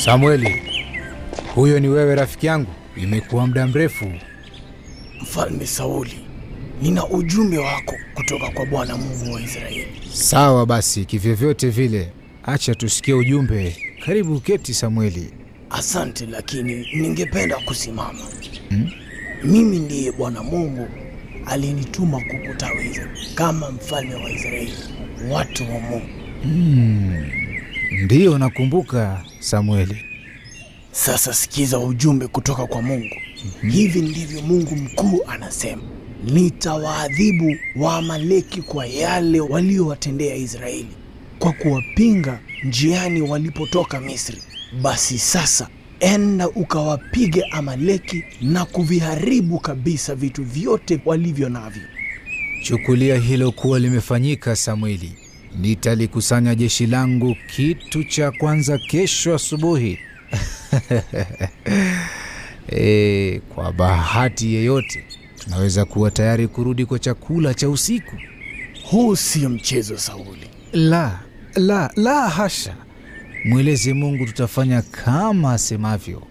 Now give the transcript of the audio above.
Samueli, huyo ni wewe rafiki yangu? Imekuwa muda mrefu. Mfalme Sauli, nina ujumbe wako kutoka kwa Bwana Mungu wa Israeli. Sawa basi, kivyovyote vile, acha tusikie ujumbe. Karibu keti, Samueli. Asante, lakini ningependa kusimama. Mimi ndiye Bwana Mungu alinituma kukutawiza kama mfalme wa Israeli, watu wa Mungu. Ndiyo, nakumbuka Samueli. Sasa sikiza ujumbe kutoka kwa Mungu. Hivi ndivyo Mungu mkuu anasema: nitawaadhibu Waamaleki kwa yale waliowatendea Israeli, kwa kuwapinga njiani walipotoka Misri. Basi sasa enda ukawapige Amaleki na kuviharibu kabisa vitu vyote walivyo navyo. Chukulia hilo kuwa limefanyika, Samueli. Nitalikusanya jeshi langu kitu cha kwanza kesho asubuhi. E, kwa bahati yeyote tunaweza kuwa tayari kurudi kwa chakula cha usiku. Huu sio mchezo, Sauli. La, la, la hasha! Mweleze Mungu tutafanya kama asemavyo.